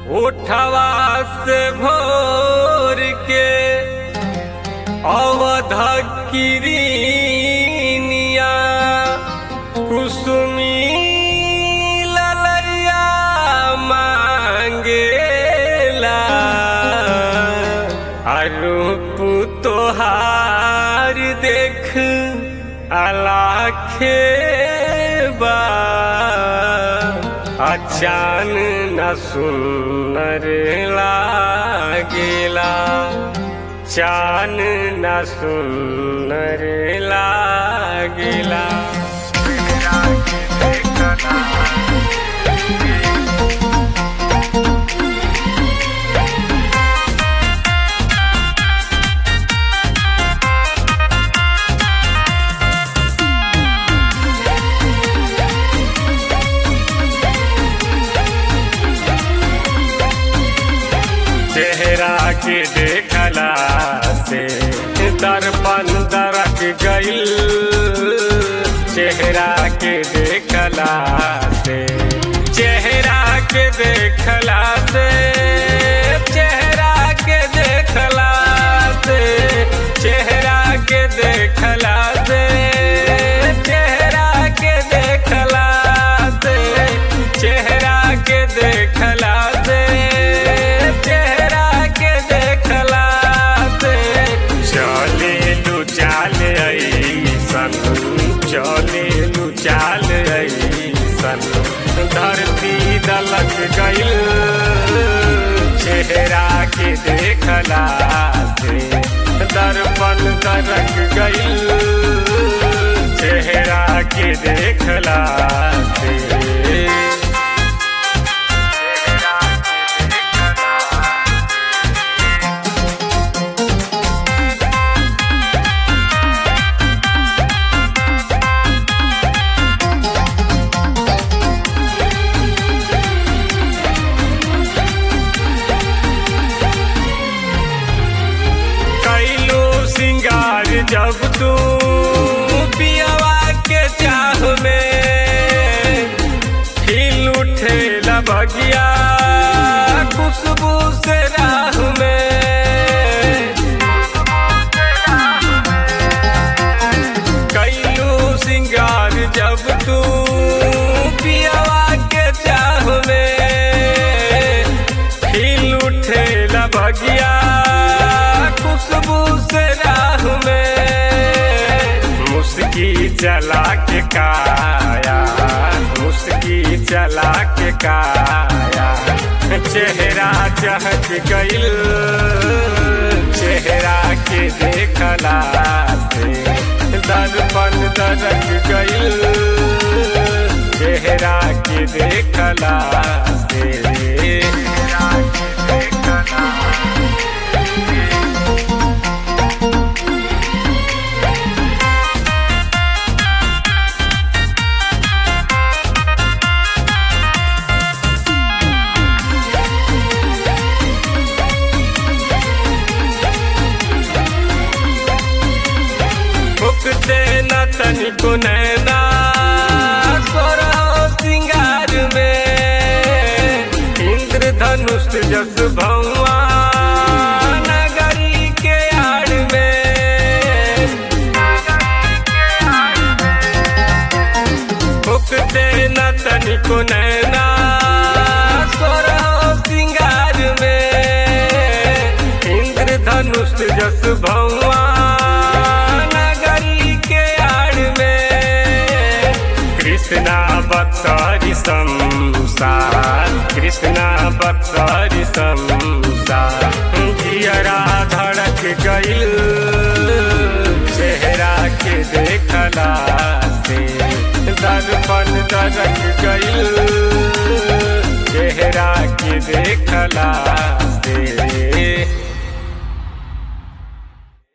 उठवा से भोर के अवध किरीनिया कुसुमी ललैया मांगेला अरूप तोहार देख अलाखे बा अचान न सुनर लागेला चान न सुनर लागेला चेहरा के देखला से दर्पण दरक गईल चेहरा के देखला से चेहरा के देखला से चेहरा के देखला से चेहरा के देखला से चेहरा के देखला से चेहरा के देखला से चेहरा के देखला से चले लू चाल ऐसन चले लू चाल ऐसन धरती दलक गईल चेहरा के देखला से दर्पण दरक गईल चेहरा के देखला से कैलो सिंगार जब तू पियवा के चाह में खिल उठे बगिया खुशबू से राह में कैलो सिंगार जब तू पियवा के चाह में खिल उठे बगिया खुशबू से राह में मुस्की चला के काया मुस्की चला के काया चेहरा चहक गईल चेहरा के देखला से दर्पण दरक गईल चेहरा के देखला से फुकते न तनिको नैना सोरहो सिंगार में इंद्रधनुष जस भौआ नगरी के आड़ में फुकते न तनिको नैना सोरहो सिंगार में इंद्रधनुष जस भौआ नगरी के आड़ में कृष्णा बत्सरी संसार कृष्णा बत्सरी संसार जियरा धड़क गईल चेहरा के देखला से दर्पण दरक गईल चेहरा के देखला से